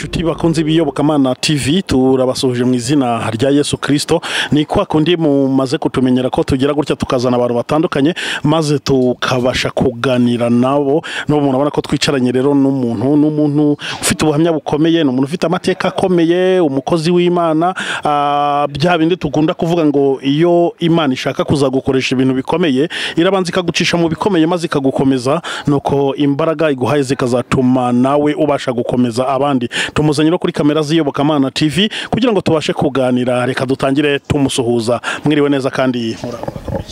Bakunzi bakunze ibiyobokamana TV turabasuhuje mu izina rya Yesu Kristo ni kwa kundi mumaze kutumenyera ko tugira gutya tukazana abantu batandukanye maze tukabasha kuganira nabo n'ubu umuntu abona ko twicaranye rero n'umuntu n'umuntu ufite ubuhamya bukomeye ni umuntu ufite amateka akomeye umukozi w'Imana ah, bya bindi tugunda kuvuga ngo iyo Imana ishaka kuzagukoresha ibintu bikomeye irabanza ikagucisha mu bikomeye maze ikagukomeza nuko imbaraga iguhaye zikazatuma nawe ubasha gukomeza abandi tumuzanye no kuri kamera z'iyobokamana tv kugira ngo tubashe kuganira reka dutangire tumusuhuza mwiriwe neza kandi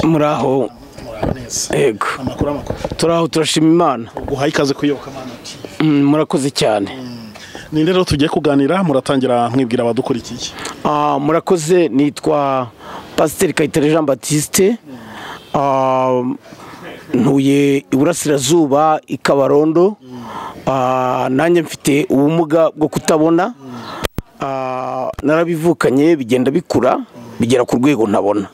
muraho yego amakuru amakuru turaho turashima imana guhaye ikaze ku iyobokamana tv Mm, murakoze cyane ni rero tugiye kuganira muratangira mwibwira abadukurikiye Ah, murakoze nitwa pasiteri kayitare jean batiste Ah, ntuye iburasirazuba i kabarondo Ah, nanjye mfite ubumuga bwo kutabona Ah, narabivukanye bigenda bikura bigera ku rwego ntabona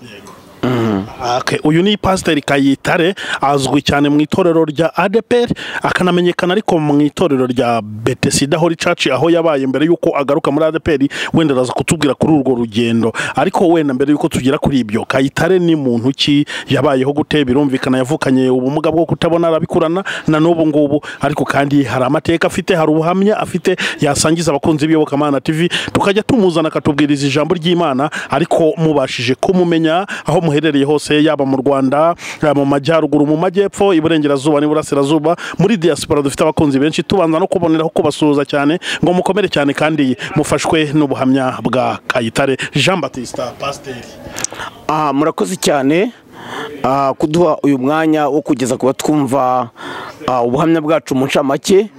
Okay, uyu ni pasiteri Kayitare azwi cyane mu itorero rya ADEPR akanamenyekana ariko mu itorero rya Bethesda Holy Church aho yabaye mbere yuko agaruka muri ADEPR wenda araza kutubwira kuri urwo rugendo ariko wenda mbere yuko tugera kuri ibyo Kayitare ni muntu ki yabayeho gute birumvikana yavukanye ubumuga bwo kutabona arabikurana na n'ubu ngubu ariko kandi hari amateka afite hari ubuhamya afite yasangiza abakunzi b'iyobokamana TV tukajya tumuzana akatubwiriza ijambo ry'Imana ariko mubashije kumumenya aho muherereye hose yaba mu Rwanda eh, mu majyaruguru mu majyepfo iburengerazuba n'iburasirazuba muri diaspora dufite abakunzi benshi tubanza no kuboneraho kubasuhuza cyane ngo mukomere cyane kandi mufashwe n'ubuhamya bwa Kayitare Jean Baptiste Pasteur Ah, murakoze cyane ah, kuduha uyu mwanya wo kugeza ku batwumva ah, ubuhamya bwacu mu ncamake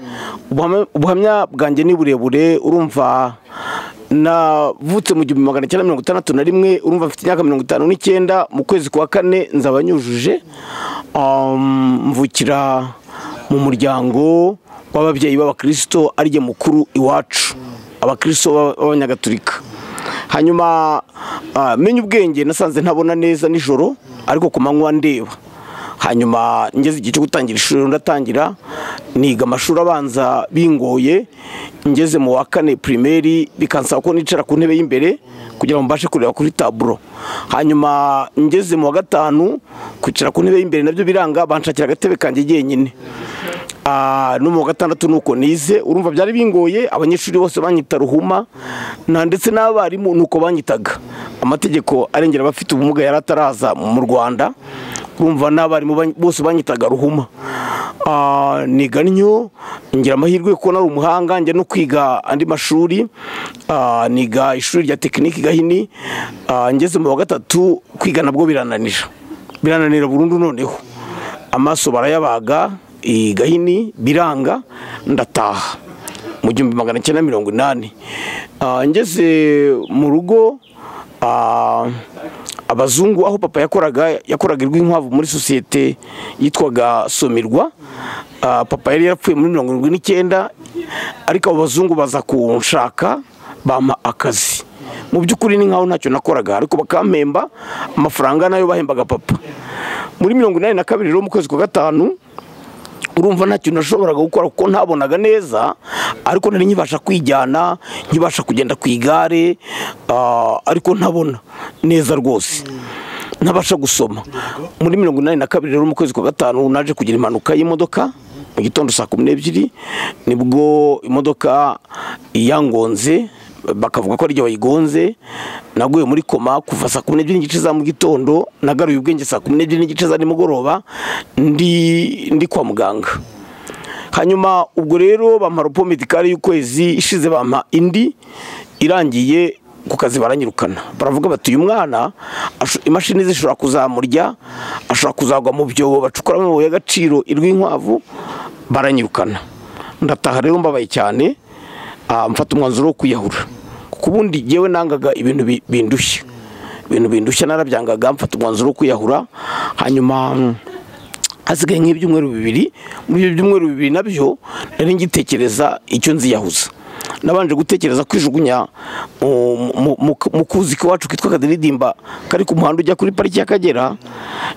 Ubuhamya- ubuhamya bwanjye ni burebure urumva navutse mu gihumbi magana cyenda mirongo itandatu na rimwe urumva mfite imyaka mirongo itanu n'icyenda mu kwezi kwa kane nzaba nyujuje Um, mvukira mu muryango w'ababyeyi b'abakristo ariye mukuru iwacu abakristo b'aba- b'abanyagatulika hanyuma ah, menye ubwenge nasanze ntabona neza nijoro ariko ku manywa ndeba hanyuma ngeze igihe cyo gutangira ishuri rero ndatangira niga amashuri abanza bingoye ngeze mu wa kane pirimeri bikansaba ko nicara ku ntebe y'imbere kugira ngo mbashe kureba kuri taburo hanyuma ngeze mu wa gatanu kwicara ku ntebe y'imbere nabyo biranga banshakira agatebe kanjye jyenyine Ah, no mu wa gatandatu nuko nize urumva byari bingoye abanyeshuri bose banyita ruhuma na ndetse n'abarimu nuko banyitaga amategeko arengera abafite ubumuga yari ataraza mu Rwanda urumva n'abarimu ban- bose banyitaga ruhuma Ah, niga ntyo ngira amahirwe kuko nari umuhanga njya no kwiga andi mashuri Ah, niga ishuri rya tekiniki gahini Ah, ngeze mu wa gatatu kwiga nabwo birananira birananira burundu noneho amaso barayabaga i gahini biranga ndataha mu gihumbi magana cyenda mirongo inani Ah, ngeze mu rugo ah, abazungu aho papa yakoraga yakoraga urw'inkwavu muri sosiyete yitwaga somirwa Ah, papa yari yarapfuye muri mirongo irindwi n'icyenda ariko abo bazungu baza kunshaka bampa akazi mu by'ukuri ni nkaho ntacyo nakoraga ariko bakampemba amafaranga nayo bahembaga papa muri mirongo inani na kabiri rero mu kwezi kwa gatanu urumva nta kintu nashoboraga gukora kuko ntabonaga neza ariko nari nkibasha kwijyana nkibasha kugenda ku igare ah, ariko ntabona neza rwose ntabasha gusoma muri mirongo inani na kabiri rero mu kwezi kwa gatanu naje kugira impanuka y'imodoka mu gitondo saa kumi n'ebyiri nibwo imodoka yangonze bakavuga ko ari jye wayigonze naguye muri koma kuva saa kumi n'ebyiri n'igice za mu gitondo nagaruye ubwenge saa kumi n'ebyiri n'igice za nimugoroba ndi ndi kwa muganga hanyuma ubwo rero bampa ropo medikari y'ukwezi ishize bampa indi irangiye ku kazi baranyirukana baravuga bati uyu mwana asho- imashini ze zishobora kuzamurya ashobora kuzagwa mu byobo bacukuramo amabuye y'agaciro irw'inkwavu baranyirukana ndataha rero mbabaye cyane ah, mfata umwanzuro wo kwiyahura kuko ubundi yewe nangaga ibintu bi- bindushya ibintu bindushya narabyangaga mfata umwanzuro wo kwiyahura hanyuma mm, hasigaye nk'ibyumweru bibiri muri ibyo byumweru bibiri nabyo nari ngitekereza icyo nziyahuza nabanje gutekereza kwijugunya mu- mu- mu- mu kuzi k'iwacu kitwa kadidimba kari ku muhanda ujya kuri pariki y'akagera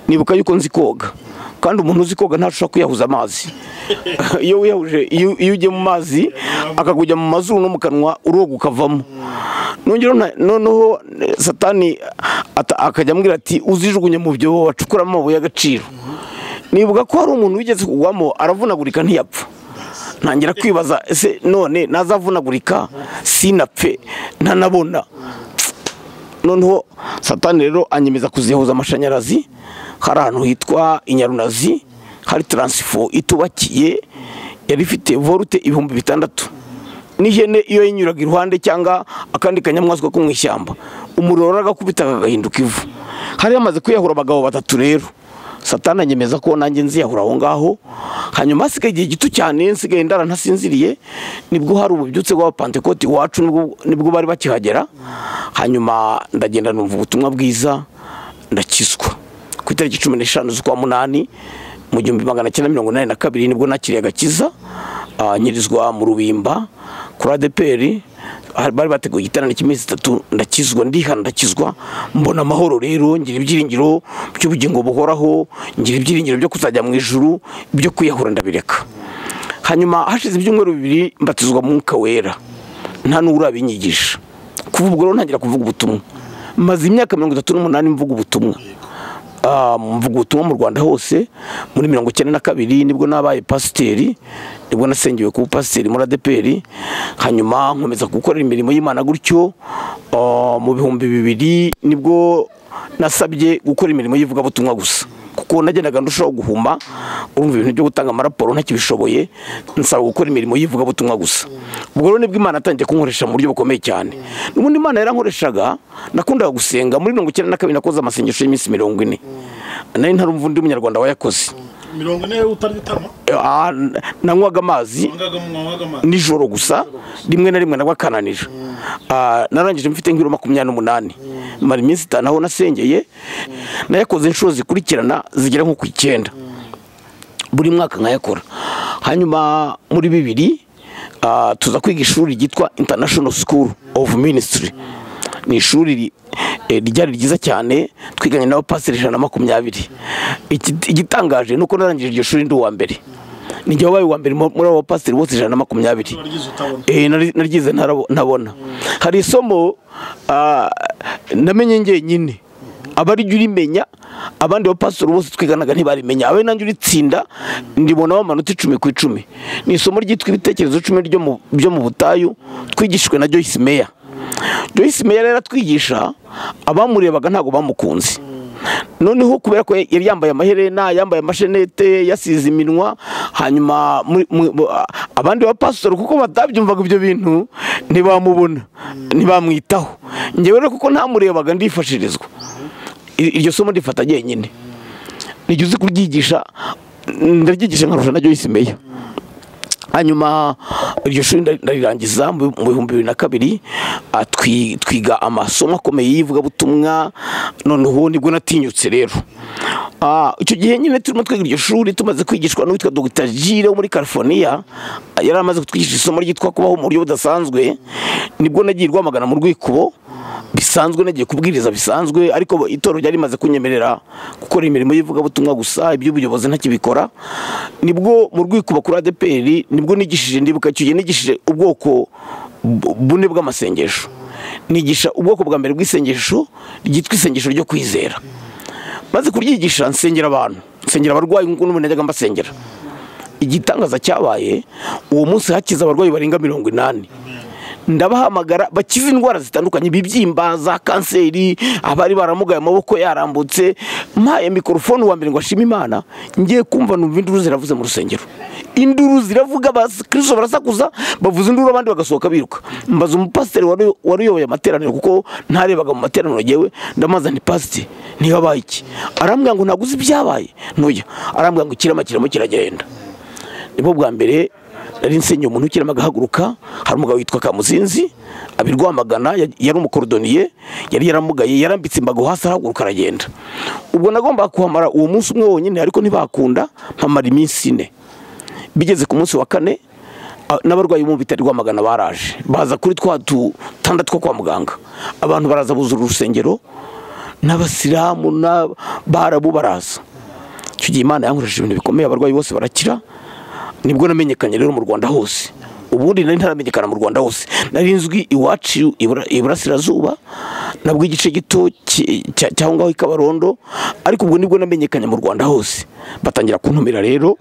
nibuka yuko nzi koga kandi umuntu uzi koga ntashobora kwiyahuza amazi iyo wiyahuje iyo iyo ugiye mu mazi akakujya mu mazuru no mu kanwa uroga ukavamo nongera na- noneho eh, satani ata- akajya ambwira ati uzijugunye mu byobo bacukuramo amabuye y'agaciro nibuka ko hari umuntu wigeze kugwamo aravunagurika ntiyapfa ntangira kwibaza ese none nazavunagurika sinapfe ntanabona noneho satani rero anyemeza kuzihuza amashanyarazi hari ahantu hitwa inyarunazi hari taransifo itubakiye yari ifite volute ibihumbi bitandatu n'ihene iyo yinyuraga iruhande cyangwa akandi kanyamaswa ko mu ishyamba umuriro warakakubita kagahinduka ivu hari hamaze kwiyahura abagabo batatu rero satani anyemeza ko nanjye nziyahura aho ngaho hanyuma hasigaye igihe gito cyane nsigaye ndara ntasinziriye nibwo hari ububyutse bw'abapantekoti iwacu nibwo- nibwo bari bakihagera hanyuma ndagenda numva ubutumwa bwiza ndakizwa ku itariki cumi n'eshanu z'ukwa munani mu gihumbi magana cyenda mirongo inani na kabiri nibwo nakiriye agakiza ah, nyirizwa mu rubimba kuri adeperi ah, bari bateguye igiterane cy'iminsi itatu ndakizwa ndihana ndakizwa mbona amahoro rero ngira ibyiringiro by'ubugingo buhoraho ngira ibyiringiro byo kuzajya mu ijuru byo kwiyahura ndabireka hanyuma hashize ibyumweru bibiri mbatizwa mu mwuka wera nta n'uwo urabinyigisha kuva ubwo rero ntangira kuvuga ubutumwa maze imyaka mirongo itatu n'umunani mvuga ubutumwa Ah, mvuga ubutumwa mu rwanda hose muri mirongo icyenda na kabiri nibwo nabaye pasiteri nibwo nasengewe kuba pasiteri muri adeperi hanyuma nkomeza gukorera imirimo y'imana gutyo ah, mu bihumbi bibiri nibwo nasabye gukora imirimo y'ivugabutumwa gusa kuko nagendaga ndushaho guhuma urumva ibintu byo gutanga amaraporo ntakibishoboye nsaba gukora imirimo y'ivugabutumwa gusa ubwo rero nibwo imana yatangiye kunkoresha mu buryo bukomeye cyane n'ubundi imana yarankoreshaga nakundaga gusenga muri mirongo icyenda na kabiri nakoze amasengesho y'iminsi mirongo ine nari ntarumva undi munyarwanda wayakoze mirongo ine utari gutama Eh, ah, n- nanywaga amazi nijoro gusa rimwe na rimwe nabakananije Ah, narangije mfite nk'ibiro makumyabiri n'umunani mara iminsi itanu aho nasengeye nayakoze inshuro zikurikirana zigera nko ku icyenda buri mwaka nkayakora hanyuma muri bibiri ah, tuza kwiga ishuri ryitwa international school of ministry ni ishuri ri- eh, ryari ryiza cyane twiganye n'abapasiteri ijana na makumyabiri Iki- igitangaje ni uko narangije iryo shuri ndi uwa mbere ni jya wabaye uwa mbere mu- muri abo bapasiteri bose ijana na makumyabiri Eh, nari- naryize ntarabo- ntabona hari isomo ah, namenye njyenyine abarijya urimenya abandi bapasitori bose twiganaga ntibarimenya abe nanjye uritsinda ndibonaho amanota icumi ku icumi ni isomo ryitwa ibitekerezo icumi ryo mu- byo mu butayu twigishijwe na joyce meya joyce meya rero atwigisha abamurebaga ntabwo bamukunze noneho kubera ko yari yambaye amaherena yambaye amashenete yasize iminwa hanyuma muri- mu- mu- a- abandi bapasitori kuko batabyumvaga ibyo bintu ntibamubona ntibamwitaho ngewe rero kuko ntamurebaga ndifashirizwa I- iryo somo rifata jyenyine nijya uzi kuryigisha ndaryigisha nkarusha na Joyce Meya hanyuma iryo shuri ndari- ndarirangiza mu mu bihumbi bibiri na kabiri ah, twi- twiga amasomo akomeye y'ivugabutumwa noneho nibwo natinyutse rero Ah, icyo gihe nyine turimo twiga iryo shuri tumaze kwigishwa n'uwitwa dogita jire wo muri california ah, yari amaze kutwigisha isomo ryitwa kubaho mu buryo budasanzwe nibwo nagiye rwamagana mu rwikubo bisanzwe nagiye kubwiriza bisanzwe ariko itorero ryari rimaze kunyemerera gukora imirimo y'ivugabutumwa gusa iby'ubuyobozi ntakibikora nibwo mu rwikuba kuri adeperi nibwo nigishije ndibuka icyo gihe nigishije ubwoko bu- bune bw'amasengesho nigisha ubwoko bwa mbere bw'isengesho ryitwa isengesho ryo kwizera maze kuryigisha nsengera abantu nsengera abarwayi nk'uko n'ubu najyaga mbasengera igitangaza cyabaye uwo munsi hakiza abarwayi barenga mirongo inani ndabahamagara bakize indwara zitandukanye ibibyimba za kanseri abari baramugaye amaboko yarambutse mpaye mikorofone uwa mbere ngo ashime imana ngiye kumva numva induru ziravuze mu rusengero induru ziravuga abakristo barasakuza bavuza induru abandi bagasohoka biruka mbaza umupasiteri wari wari uyoboye amateraniro kuko ntarebaga mu materaniro ngewe ndamubaza nti pasiteri ntihabaye iki arambwira ngo ntaguze ibyabaye ntuya arambwira ngo ikirama kiramo kiragenda nibwo bwa mbere nari nsenyeye umuntu ukiramo agahaguruka hari umugabo witwa kamuzinzi abirwamagana ya- yari umukorodoniye yari yaramugaye yarambitse imbago hasi arahaguruka aragenda ubwo nagombaga kuhamara uwo munsi umwe wonyine ariko ntibakunda mpamara iminsi ine bigeze ku munsi wa kane a- n'abarwayi bo mu bitaro rwamagana baraje baza kuri twa dutanda two kwa muganga abantu baraza buzura urusengero n'abasilamu n'abarabu baraza icyo icyo gihe imana yankoresheje ibintu bikomeye abarwayi bose barakira nibwo namenyekanye rero mu rwanda hose ubundi nari ntaramenyekana mu rwanda hose nari nzwi iwacu ibura- iburasirazuba nabwo igice gito ki- cya- cy'aho ngaho i kabarondo ariko ubwo nibwo namenyekanye mu rwanda hose batangira kuntumira rero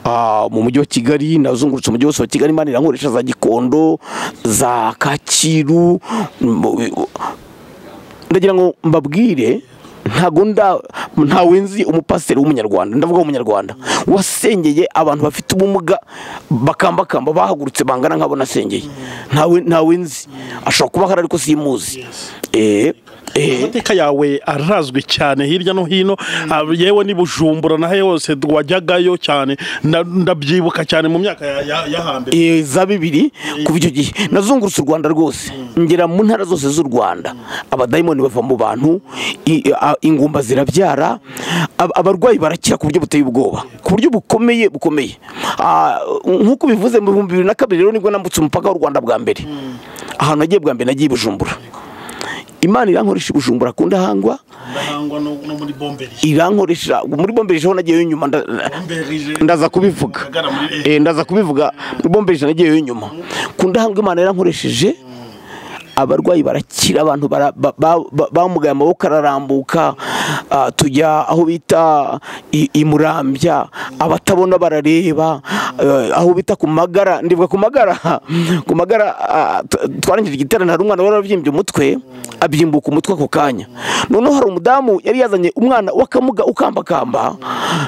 ah, mu mujyi wa kigali nazungurutse umujyi wose wa kigali imana irankoresha za gikondo za kacyiru mu- ndagira ngo mbabwire ntago nda ntawe nzi umupasiteri w'umunyarwanda ndavuga w'umunyarwanda wasengeye abantu bafite ubumuga bakambakamba bahagurutse bangana nk'abo nasengeye ntawe ntawe nzi ashobora kuba ahari ariko simuzi eh eh amateka yawe arazwi cyane hirya no hino ah, yewe ni bujumbura naho yose wajyagayo cyane nda- ndabyibuka cyane mu myaka ya- ya- ya hambere eh, za bibiri kuva icyo gihe nazungurutse u rwanda rwose ngera mu ntara zose z'u rwanda abadayimoni bava mu bantu i- a- ingumba zirabyara ab- abarwayi barakira ku buryo buteye ubwoba ku buryo bukomeye bukomeye Ah, nk'uko bivuze mu bihumbi bibiri na kabiri rero nibwo nambutse umupaka w'u rwanda bwa mbere ahantu nagiye bwa mbere nagiye i bujumbura imana irankoresha i bujumbura ku ndahangwa ndahangwa no no muri bomberi irankoresha muri bombereje ho nagiyeyo nyuma nda- ndaza kubivuga Agana muri- Eh, ndaza kubivuga rwombeje nagiyeyo nyuma ku ndahambwe imana yarankoresheje abarwayi barakira abantu bara- ba- ba- ba- bamugaye amaboko ararambuka ah, tujya aho bita i- i murambya abatabona barareba eh, aho bita ku magara ndibuka ku magara ku magara ah, t- twarangije igiterane hari umwana wari warabyimbye umutwe abyimbuka umutwe ako kanya noneho hari umudamu yari yazanye umwana w'akamuga ukambakamba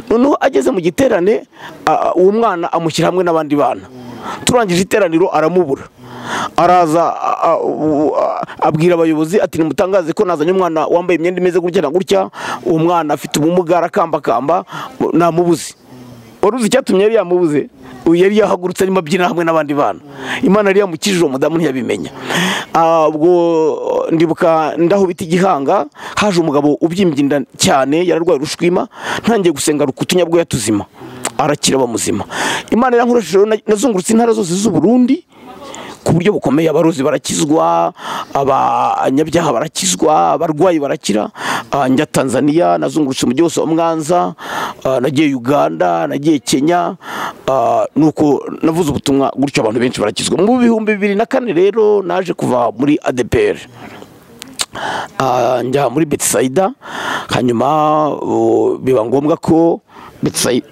noneho ageze mu giterane ah, uwo mwana amushyira hamwe n'abandi bana turangije iteraniro aramubura araza a- a- u- a- abwira abayobozi ati nimutangaze ko nazanye umwana wambaye imyenda imeze gutya na gutya uwo mwana afite ubumuga arakambakamba namubuze wari uzi icyatumye yari yamubuze Uyu yari yahagurutse arimo abyina hamwe n'abandi bana imana yari yamukijije uwo mudamu ntiyabimenya Ah, ubwo ndibuka ndaho bita igihanga haje umugabo ubyimbye inda cyane yararwaye urushwima ntangiye gusenga rukutunya bwo yatuzima arakira bamuzima imana yarankoresheje rero na- nazungurutse intara zose z'u Burundi ku buryo bukomeye abarozi barakizwa abanyabyaha barakizwa abarwayi barakira Ah, njya tanzania nazungurutse umujyi wose wa mwanza Ah, nagiye uganda nagiye kenya Ah, nuko navuze ubutumwa gutyo abantu benshi barakizwa mu bihumbi bibiri na kane rero naje kuva muri adepr Ah, njya muri betisaida hanyuma oh, biba ngombwa ko betisaida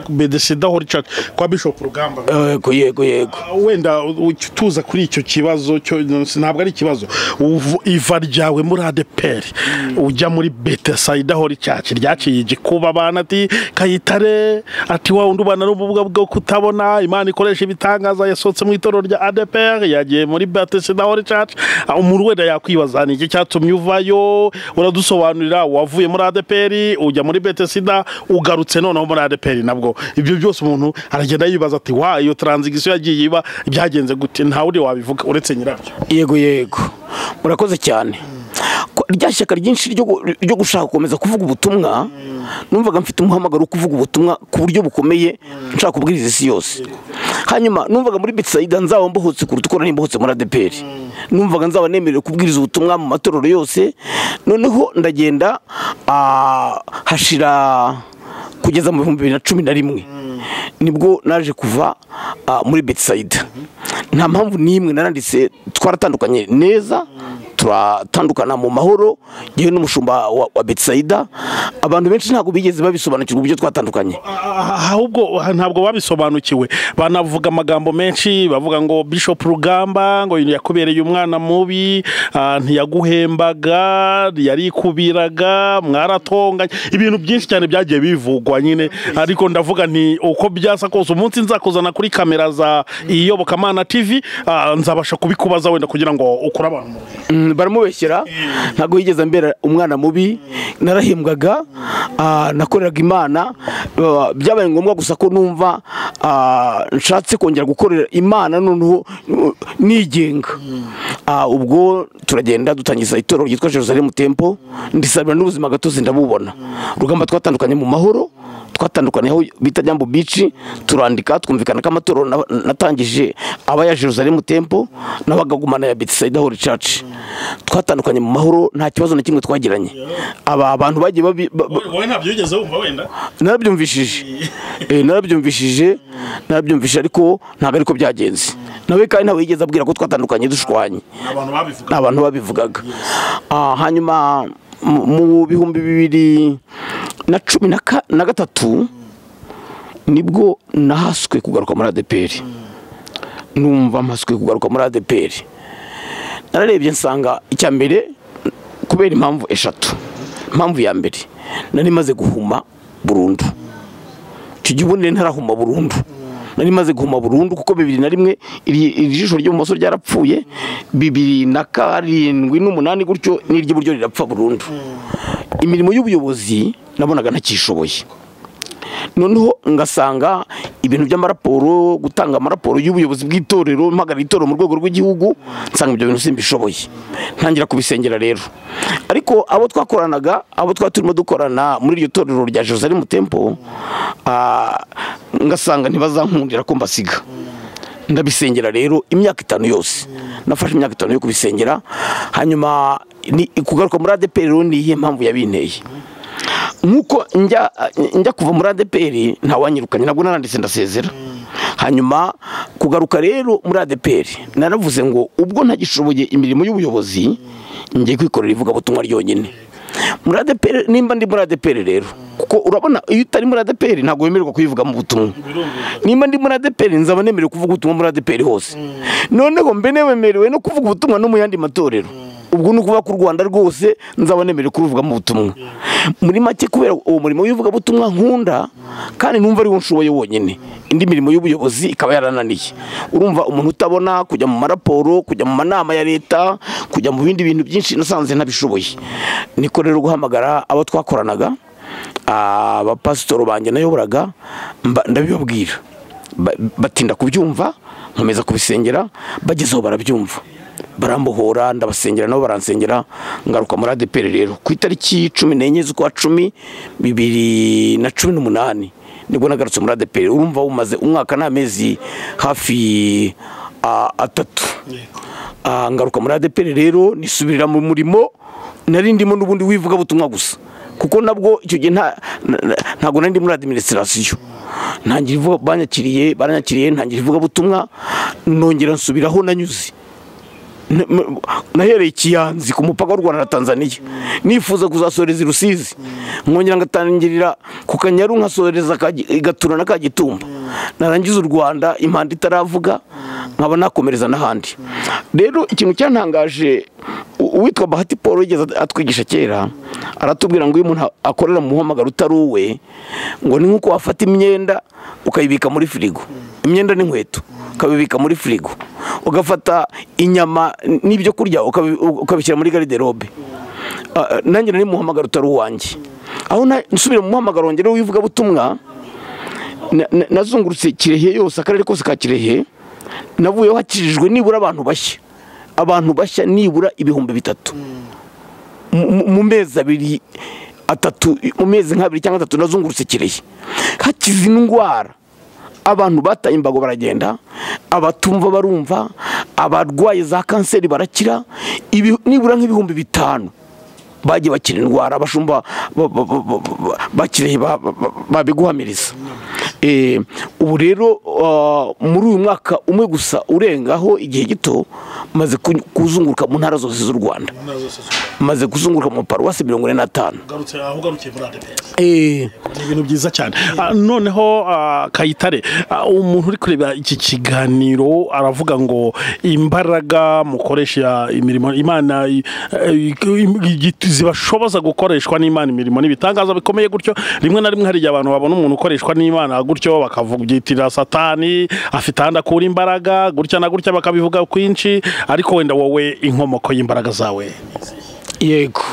bedesida hori church kwa bishop rugamba yego yego yego Ah, wenda u- u- tuza kuri icyo kibazo cyo ntabwo ari ikibazo Uvu- iva ryawe muri adeperi ujya muri betesayida hori cyacu ryaciye igikuba abana ati kayitare ati wa wundi ubana n'ubumuga bwo kutabona imana ikoresha ibitangaza yasohotse mu itorero rya adeperi yagiye muri betesayida hori cyacu umuntu wenda yakwibaza ni iki cyatumye uvayo uradusobanurira wavuye muri adeperi ujya muri betesida ugarutse noneho muri adeperi nabwo ibyo byose umuntu aragenda yibaza ati wa iyo taranzigisiyo yagiye iba byagenze gute ntawe uri wabivuga uretse nyirabyo yego yego murakoze cyane Ko- rya shyaka ryinshi ryo gu- ryo gushaka gukomeza kuvuga ubutumwa numvaga mfite umuhamagaro wo kuvuga ubutumwa ku buryo bukomeye nshaka kubwiriza isi yose hanyuma numvaga muri betsaida nzaba mbohotse kuruta uko nari mbohotse muri adeperi numvaga nzaba nemerewe kubwiriza ubutumwa mu matorero yose noneho ndagenda ah, hashira kugeza mu bihumbi bibiri na cumi na rimwe nibwo naje kuva ah, muri betisayida nta mpamvu n'imwe naranditse twaratandukanye neza turatandukana mu mahoro yewe n'umushumba wa, wa betisayida abantu benshi ntabwo bigeze babisobanukirwa uburyo twatandukanye Ah, ahubwo ah, ntabwo babisobanukiwe banavuga amagambo menshi bavuga ngo bishop rugamba ngo yakubereye umwana mubi ah, ntiyaguhembaga yarikubiraga mwaratonganye ibintu byinshi cyane byagiye bivugwa nyine ariko ndavuga nti uko byasa kose umunsi nzakuzana kuri kamera za iyobokamana tv ah, nzabasha kubikubaza wenda kugira ngo ukure abantu mu rujijo. Mm, baramubeshyera ntabwo yigeze ambera umwana mubi narahembwaga ah, nakoreraga imana ah, byabaye ngombwa gusa ko numva ah, nshatse kongera gukorera imana noneho uh, nigenga Ah, ubwo turagenda dutangiza itorero ryitwa jerusalemu tempo ndisabira n'ubuzima gatozi ndabubona rugamba twatandukanye mu mahoro twatandukanye aho bita jambo bici turandika twumvikana ko amatorero na- natangije aba ya jerusalemu tempo n'abagagumana ya betisaida hori caci twatandukanye mu mahoro nta kibazo na kimwe twagiranye aba bantu bagiye babi- ba- ba- wowe wowe ntabyo wigeze wumva wenda narabyumvishije Eh, narabyumvishije narabyumvishije ariko ntabwo ariko byagenze nawe kandi ntabwo yigeze abwira ko twatandukanye dushwanye ni abantu babivuga nta bantu babivugaga Ah, hanyuma mu mu bihumbi bibiri na cumi na ka- na gatatu nibwo nahaswe kugaruka muri adeperi numva mpaswe kugaruka muri adeperi nararebye nsanga icya mbere kubera impamvu eshatu impamvu ya mbere nari maze guhuma burundu icyo gihe ubundi nari ntarahuma burundu nari maze guhuma burundu kuko bibiri na rimwe iri iri jisho ry'ibumoso ryarapfuye bibiri na karindwi n'umunani gutyo n'iry'iburyo rirapfa burundu imirimo y'ubuyobozi nabonaga ntakishoboye noneho ngasanga ibintu by'amaraporo gutanga amaraporo y'ubuyobozi bw'itorero mpagarara itorero mu rwego rw'igihugu nsanga ibyo bintu simbishoboye ntangira kubisengera rero ariko abo twakoranaga abo twari turimo dukorana muri iryo torero rya Jerusalem Temple ah, ngasanga ntibazankundira ko mbasiga ndabisengera rero imyaka itanu yose nafashe imyaka itanu yo kubisengera hanyuma ni kugaruka muri ADP rero ni iyihe mpamvu yabinteye nk'uko njya njya kuva muri adeperi ntawanyirukanye ntabwo naranditse ndasezera hanyuma kugaruka rero muri adeperi naravuze ngo ubwo ntagishoboye imirimo y'ubuyobozi ngiye kwikorera ivugabutumwa ryonyine muri adeperi nimba ndi muri adeperi rero kuko urabona iyo utari muri adeperi ntabwo wemererwa kuyivugamo ubutumwa nimba ndi muri adeperi nzaba nemerewe kuvuga ubutumwa muri adeperi hose noneho mbe nemerewe no kuvuga ubutumwa no mu yandi matorero ubwo ni ukuvuga ko u rwanda rwose nzaba nemerewe kuruvugamo ubutumwa muri make kubera uwo murimo w'ivugabutumwa nkunda kandi numva ariwo nshoboye wonyine indi mirimo y'ubuyobozi ikaba yarananiye urumva umuntu utabona kujya mu maraporo kujya mu manama ya leta kujya mu bindi bintu byinshi nasanze ntabishoboye niko rero guhamagara abo twakoranaga abapasitoro banjye nayoboraga mba- ndabibabwira Ba- batinda kubyumva nkomeza kubisengera bagezeho barabyumva barambohora ndabasengera nabo baransengera ngaruka muri adeperi rero ku itariki cumi n'enye z'ukwa cumi bibiri na cumi n'umunani nibwo nagarutse muri adeperi urumva umaze umwaka n'amezi hafi ah, atatu Ah, ngaruka muri adeperi rero nisubirira mu murimo nari ndimo n'ubundi w'ivugabutumwa gusa kuko nabwo icyo gihe nta- na- na- ntabwo nari ndi muri adiminisitirasiyo ntangira ivuga banyakiriye baranyakiriye ntangira ivugabutumwa nongera nsubiraho nanyuze N- m- nahereye ikiyanzi ku mupaka w'u rwanda na tanzania nifuza kuzasoreza i rusizi nkongera ngatangirira ku kanyaru nkasoreza ka Gi- gatura na ka gitumba narangiza u rwanda impanda itaravuga nkaba nakomereza n'ahandi rero ikintu cyantangaje u- uwitwa bahati paul yigeze at- atwigisha kera aratubwira ngo iyo umuntu a- akorera mu muhamagaro utari uwe ngo ni nk'uko wafata imyenda ukayibika muri firigo imyenda n'inkweto ukabibika muri firigo ugafata inyama n'ibyo kurya ukabi- ukabishyira muri gariderobe Ah, nanjye nari mu muhamagaro utari uwanjye aho na- nsubira mu muhamagaro wanjye rero w'ivugabutumwa na- na- nazungurutse kirehe yose akarere kose ka kirehe navuyeho hakirijwe nibura abantu bashya abantu bashya nibura ibihumbi bitatu mu- mu- mu mezi abiri atatu mu mezi nk'abiri cyangwa atatu nazungurutse kirehe hakiza indwara abantu bataye imbago baragenda abatumva barumva abarwaye za kanseri barakira ibi- nibura nk'ibihumbi bitanu bagiye bakira indwara abashumba ba- ba- ba- ba- ba- bakiriye ba- ba- ba- babiguhamiriza Eh, ubu rero ah, muri uyu mwaka umwe gusa urengaho igihe gito maze ku- kuzunguruka mu ntara zose z'u rwanda intara zose maze kuzunguruka mu paruwasi mirongo ine n'atanu ugarutse aho ugarukiye muri adeperi Eh, ni ibintu byiza cyane Ah, noneho ah, kayitare ah, umuntu uri kureba iki kiganiro aravuga ngo imbaraga mukoresha imirimo imana i- eh, i- zibashoboza gukoreshwa n'imana imirimo n'ibitangaza bikomeye gutyo rimwe na rimwe hari igihe abantu babona umuntu ukoreshwa n'imana gutyo bakavugitirira satani afite ahandi akura imbaraga gutya na gutya bakabivuga kwinshi ariko wenda wowe inkomoko y'imbaraga zawe yego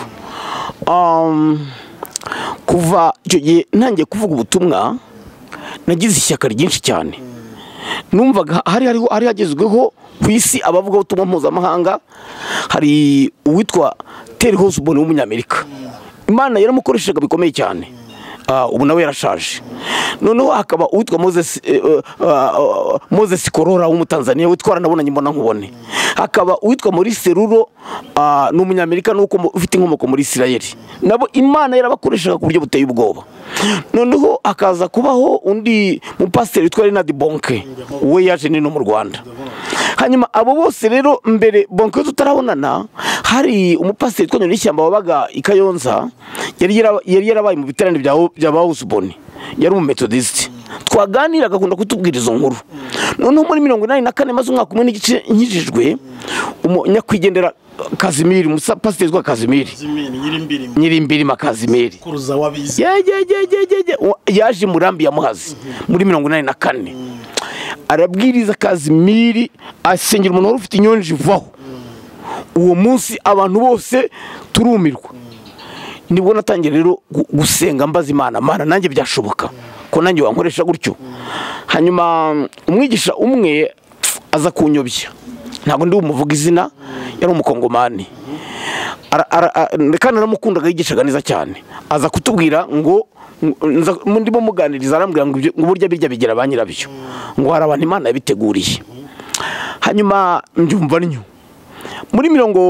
Um, kuva icyo gihe ntangiye kuvuga ubutumwa nagize ishyaka ryinshi cyane numvaga hari hariho hari hagezweho ku isi abavuga ubutumwa mpuzamahanga hari uwitwa Terry Hosborn w'umunyamerika imana yaramukoreshaga bikomeye cyane Ah, ubu nawe yarashaje noneho hakaba uwitwa moses eh, eh, ah, ah, moses korora w'umutanzaniya witwara nabonanye mbona nkubone hakaba uwitwa muri seruro ah, ni umunyamerika nuko mu- ufite inkomoko muri isirayeli nabo imana yarabakoreshaga ku buryo buteye ubwoba noneho hakaza kubaho undi mupasiteri witwa renadi bonke we yaje nino mu rwanda hanyuma abo bose rero mbere bonke tutarabonana hari umupasiteri witwa nyirishyamba wabaga i kayonza yari yara- yari yarabaye mu biterane bya Wo- bya bawusuboni yari umumetodisiti twaganiraga akunda kutubwira izo nkuru noneho muri mirongo inani na kane maze umwaka umwe n'igice nkijijwe umu- nyakwigendera kazimiri umupasiteri witwa kazimiri zimiri nyirimbirimo nyirimbirima kazimiri kuruza wabizi yegegegegege yaje murambi ya muhazi muri mirongo inani na kane arabwiriza kazimiri asengera umuntu wari ufite inyonji vaho uwo munsi abantu bose turumirwa nibwo natangiye rero gu- gusenga mbaza imana mana nanjye byashoboka ko nanjye wankoresha gutyo hanyuma umwigisha umwe aza kunyobya ntabwo ndi bumuvuga izina yari umukongomani Ara- ara- a- kandi naramukundaga yigishaga neza cyane aza kutubwira ngo nza- ndimo muganiriza arambwira ngo ibyo- ngo burya birya bigira ba nyirabyo ngo hari abantu imana yabiteguriye hanyuma mbyumva ntyo muri mirongo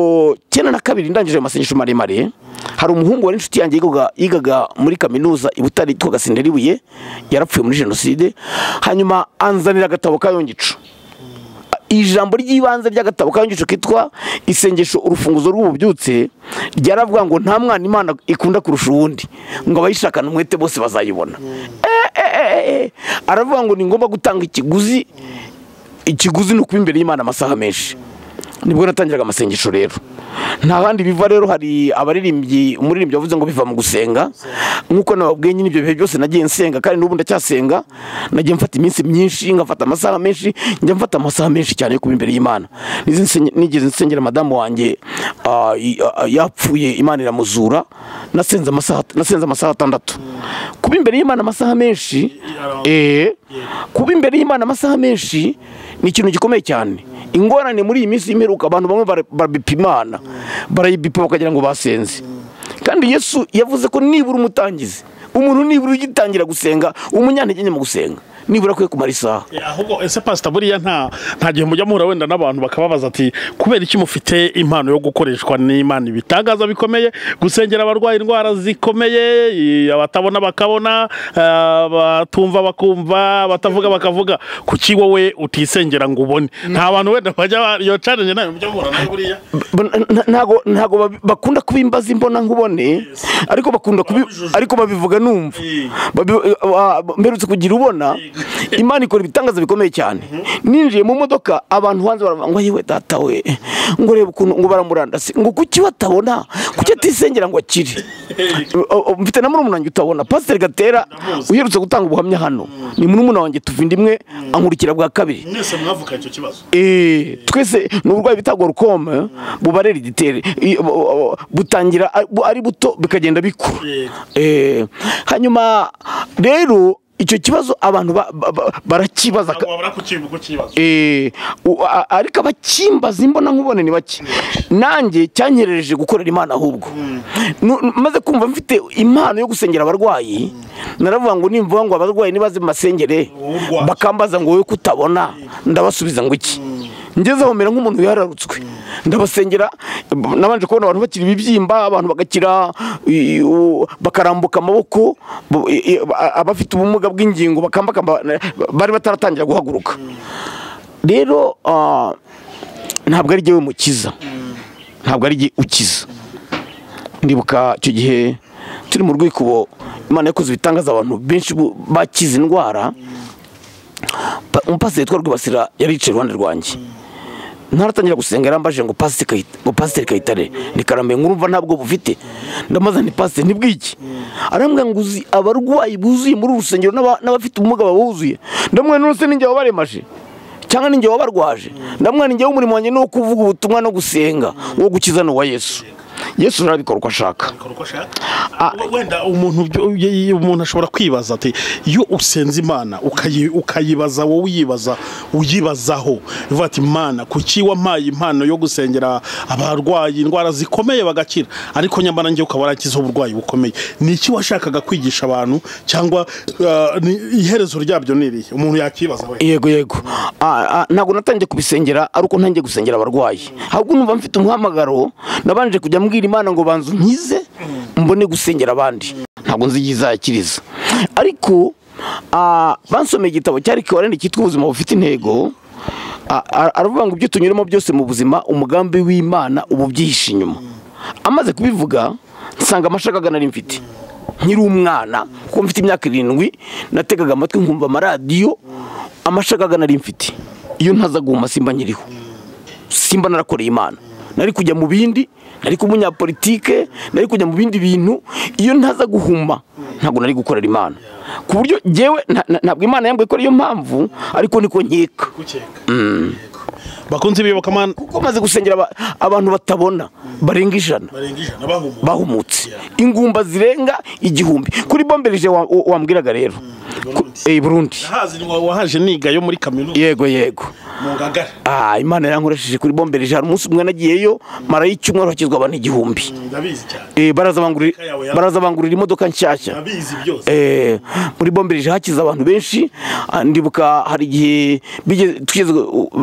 cyenda na kabiri ndangije ayo masengesho maremare hari umuhungu wari inshuti yanjye yigaga- yigaga muri kaminuza i butare yitwa gasendera ibuye yarapfuye muri jenoside hanyuma anzanira agatabo kayongicu ijambo ry'ibanze ry'agatabo kanyugisho kitwa isengesho urufunguzo rw'ububyutse ryaravuga ngo nta mwana imana ikunda kurusha uwundi ngo abayishakana umwete bose bazayibona Eh, eh, eh, eh. aravuga ngo ni ngombwa gutanga ikiguzi ikiguzi ni ukuba imbere y'imana amasaha menshi nibwo natangiraga amasengesho rero nta bandi biva rero hari abaririmbyi umuririmbyi wavuze ngo biva mu gusenga nk'uko nababwiye nyine ibyo bihe byose nagiye nsenga kandi n'ubu ndacyasenga nagiye mfata iminsi myinshi ngafata amasaha menshi njya mfata amasaha menshi cyane yo kuba imbere y'imana Nizi nsenye- nigeze nsengera madamu wanjye ah, i- ah, yapfuye imana iramuzura nasenze amasaha nasenze amasaha atandatu kuba imbere y'imana amasaha menshi eh, kuba imbere y'imana amasaha menshi ni ikintu gikomeye cyane ingorane muri iyi minsi y'imperuka abantu bamwe bara- barabipima imana barayibipima bakagira ngo basenze kandi yesu yavuze ko nibura umutangizi umuntu nibura ugitangira gusenga umunyantegenye mu gusenga nibura akwiye kumara isaha ahubwo ese pasita buriya nta nta gihe mujya muhura wenda n'abantu bakababaza ati kubera iki mufite impano yo gukoreshwa n'imana ibitangaza bikomeye gusengera abarwaye indwara zikomeye i- abatabona bakabona eh, abatumva bakumva abatavuga bakavuga kuki wowe utisengera ngo ubone nta bantu wenda bajya ba- iyo challenge nayo mujya muhura nayo buriya Ba- nta- ntago ntago babi- bakunda kuba imbaza imbona nkubone ariko bakunda kubi ariko babivuga numva Eh. Babi- ah, mperutse kugira ubona imana ikora ibitangaza bikomeye cyane ninjiye mu modoka abantu hanze baravuga ngo yewe data we ngo reba ukuntu ngo baramurandasi ngo kuki batabona kuki atisengera ngo akire O- o- mfite na murumuna wanjye utabona pasiteri gatera uherutse gutanga ubuhamya hano ni murumuna wanjye tuvindimwe ankurikira bwa kabiri mwese mwavuka icyo kibazo Eh, twese ni uburwayi bita gorukome bubarera igitere I- bu- bu- butangira ari- bu- ari buto bikagenda bikura Yego. Eh, hanyuma rero icyo kibazo abantu ba- ba- ba- barakibaza ka- wabura kukivuga ikibazo Eh, u- a- ariko abakimbaza imbona nkubone ni bake nanjye cyanyerereje gukorera imana ahubwo Nu- nu- maze kumva mfite impano yo gusengera abarwayi naravuga ngo nimvuga ngo abarwayi nibaze mu masengere Wowe urwaye. bakambaza ngo wowe kutabona ndabasubiza ngo iki ngeze aho mera nk'umuntu yararutswe ndabasengera nabanje kubona abantu bakira ibibyimba abantu bagakira i- i- u- bakarambuka amaboko bu- i- i- a- abafite ubumuga bw'ingingo bakambakamba bari bataratangira guhaguruka rero ah, ntabwo ari jyewe mukiza ntabwo ari jye ukiza ndibuka icyo gihe turi mu rwikubo imana yakoze ibitangaza abantu benshi bu- bakize indwara Pa- umupasiteri witwa rwibasira yari yicaye iruhande rwanjye ntaratangira gusenga yarambaje ngo pasiteri Kayi- ngo pasiteri kayitare ni karambe nkurumva ntabwo bufite ndamaze nti pasiteri ntibwiki arambwira ngo uzi abarwayi buzuye muri uru rusengero n'aba- n'abafite ubumuga babuzuye ndamwe n'uruse ninjye wabaremaje cyangwa ninjye wabarwaje ndamwe ninjye w'umurimo wanjye ni uwo kuvuga ubutumwa no gusenga uwo gukiza ni uwa yesu yesu arabikora uko ashaka Kora uko ashaka. Ah. We- wenda umuntu byo- uye- umuntu ashobora kwibaza ati iyo usenze imana ukayi- ukayibaza wowe uyibaza uyibazaho ivuga ati mana kuki wampaye impano yo gusengera abarwayi indwara zikomeye bagakira ariko nyamara njye ukaba warakiza uburwayi bukomeye ni iki washakaga kwigisha abantu cyangwa ah, ni- iherezo ryabyo ni irihe umuntu yakibaza we yego yego Ah, ah, ntabwo natangiye kubisengera ariko ntangiye gusengera abarwayi ahubwo numva mfite umuhamagaro nabanje kujya mbwira imana ngo banze unkize mbone gusengera abandi ntabwo nzi igihe izakiriza ariko ah, bansomeye igitabo cyari kiwarene cyitwa ubuzima bufite intego Ah, ah, aravuga ngo ibyo tunyuramo byose mu buzima umugambi w'imana uba ubyihishe inyuma amaze kubivuga nsanga amashaka nari mfite nkiri umwana kuko mfite imyaka irindwi nategaga amatwi nkumva amaradiyo amashaka nari mfite iyo ntaza guhuma simba nkiriho simba narakoreye imana nari kujya mu bindi nari kuba umunyapolitike nari kujya mu bindi bintu iyo ntaza guhuma ntabwo nari gukorera imana ku buryo ngewe nta- nta- ntabwo imana yambwiye ko ariyo mpamvu ariko niko nkeka bakunze bibuka mana kuko maze gusengera aba- abantu batabona barenga ijana barenga ijana bahumura bahumutse ingumba zirenga igihumbi kuri bombereje wa- wa- wambwiraga rero Ku- eh, burundi hazi ni wa- wahaje niga yo muri kaminuza yego yego mu ngagara Ah, imana yankoresheje kuri bombereje hari umunsi umwe nagiyeyo mara y'icyumweru hakizwa abantu igihumbi ndabizi cyane Eh, baraza bangurira- baraza bangurira imodoka nshyashya ndabizi byose Eh, muri bombereje hakize abantu benshi Ah, ndibuka hari igihe bigeze- tugeze-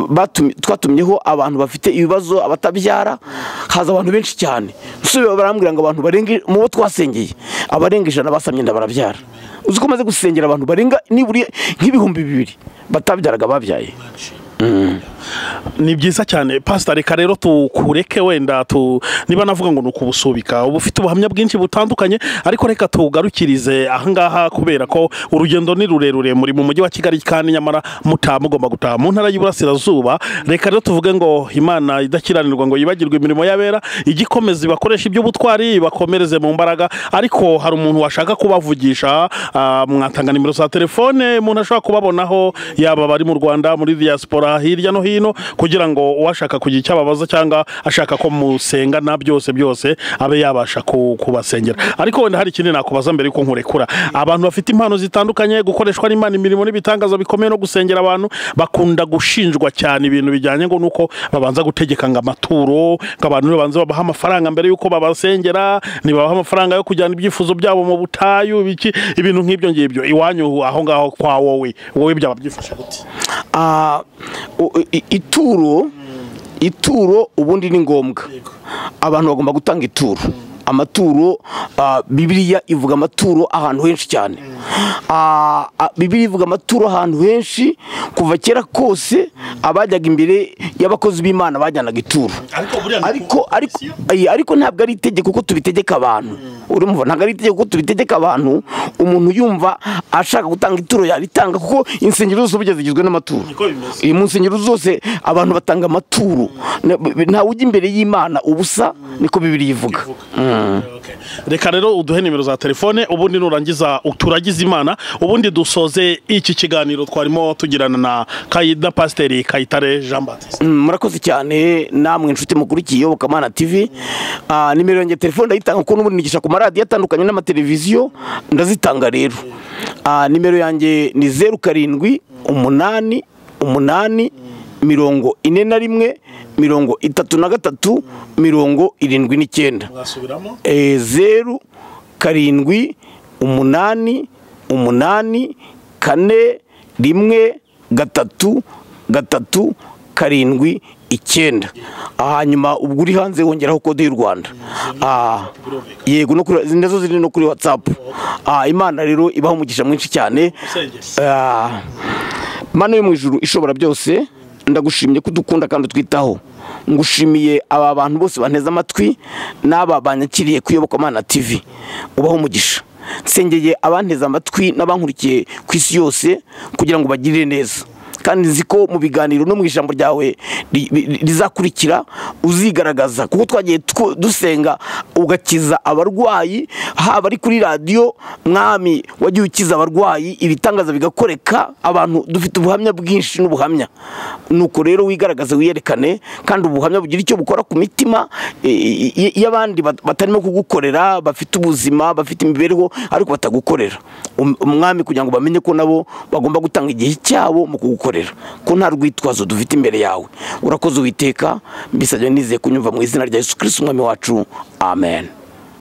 batumye- twatumyeho abantu bafite ibibazo abatabyara haza abantu benshi cyane nsubiye barambwira ngo abantu barenga mu bo twasengeye abarenga ijana basamye nda barabyara uzi ko maze gusengera abantu barenga nibura nk'ibihumbi bibiri batabyaraga babyaye ni byiza cyane pasita reka rero tukureke wenda tu niba navuga ngo ni ukubusubika uba ufite ubuhamya bwinshi butandukanye ariko reka tugarukirize ahangaha kubera ko urugendo ni rurerure muri mu mujyi wa kigali kandi nyamara mutaha mugomba gutaha mu ntara y'iburasirazuba reka rero tuvuge ngo imana idakiranirwa ngo yibagirwe imirimo y'abera igikomeza ibakoresha iby'ubutwari ibakomereze mu mbaraga ariko hari umuntu washaka kubavugisha ah, mwatanga nimero za telefone umuntu ashobora kubabonaho yaba abari mu rwanda muri diaspora hirya no hino kugira ngo uwashaka kugira icyo ababaza cyangwa ashaka ko musenga na byose byose abe yabasha ku- kubasengera ariko wenda hari ikindi nakubaza mbere yuko nkurekura abantu bafite impano zitandukanye gukoreshwa n'imana imirimo n'ibitangaza bikomeye no gusengera abantu bakunda gushinjwa cyane ibintu bijyanye ngo nuko babanza gutegeka ngo amaturo ngo abantu babanze babaha amafaranga mbere yuko babasengera ntibabaha amafaranga yo kujyana ibyifuzo byabo mu butayu ibiki ibintu nk'ibyo ngibyo iwanyu aho ngaho kwa wowe wowe byaba byifashe gute Ah, o- i- ituro ituro ubundi ni ngombwa abantu bagomba gutanga ituro amaturo ah, bibiliya ivuga amaturo ahantu henshi cyane Ah, ah, bibiliya ivuga amaturo ahantu henshi kuva kera kose abajyaga imbere y'abakozi b'imana bajyanaga ituro ariko buriya ni ariko ariko ayi, ariko ntabwo ari itegeko ko tubitegeka abantu urumva ntabwo ari itegeko ko tubitegeka abantu umuntu yumva ashaka gutanga ituro yaritanga kuko insengero zose burya zigizwe n'amaturo Niko bimeze. iyi mu nsengero zose abantu batanga amaturo Na- b- ntawe ujya imbere y'imana ubusa niko bibiri ivuga Okay. reka rero uduhe nimero za telefone ubundi nurangiza uturagize imana ubundi dusoze iki kiganiro twarimo tugirana na kayida pasiteri kayitare jean batiste Mm, murakoze cyane namwe inshuti mukurikiye Yobokamana TV Ah, nimero yanjye ya telefone ndayitanga kuko n'ubundi nigisha ku maradiyo atandukanye n'amateleviziyo ndazitanga rero Ah, nimero yanjye ni zeru karindwi umunani umunani mirongo ine na rimwe mirongo itatu na gatatu mirongo irindwi n'icyenda mwasubiramo Eh, zeru karindwi umunani umunani kane rimwe gatatu gatatu karindwi icyenda Ah, hanyuma ubwo uri hanze wongeraho kode y'u rwanda Ah, yego no kuri nazo ziri no kuri whatsapp Ah, imana rero ibaho umugisha mwinshi cyane Ah, mana yo mu ijuru ishobora byose ndagushimye ko udukunda kandi utwitaho ngushimiye aba bantu bose banteze amatwi n'aba banyakiriye ku iyobokamana tv ubaho umugisha nsengeye abanteze amatwi n'abankurikiye ku isi yose kugira ngo bagirire neza kandi nzi ko mu biganiro no mu ijambo ryawe ri- ri- rizakurikira uzigaragaza kuko twagiye tw- dusenga ugakiza abarwayi haba ari kuri radiyo mwami wagiye ukiza abarwayi ibitangaza bigakoreka abantu dufite ubuhamya bwinshi n'ubuhamya nuko rero wigaragaze wiyerekane kandi ubuhamya bugira icyo bukora ku mitima i- i- i- y'abandi bat- batarimo kugukorera bafite ubuzima bafite imibereho ariko batagukorera Um- umwami kugira ngo bamenye ko nabo bagomba gutanga igihe cyabo mu kugukorera kubikorera ko nta rwitwazo dufite imbere yawe urakoze uwiteka mbisabye nizeye kunyumva mu izina rya yesu kirisiti umwami wacu amen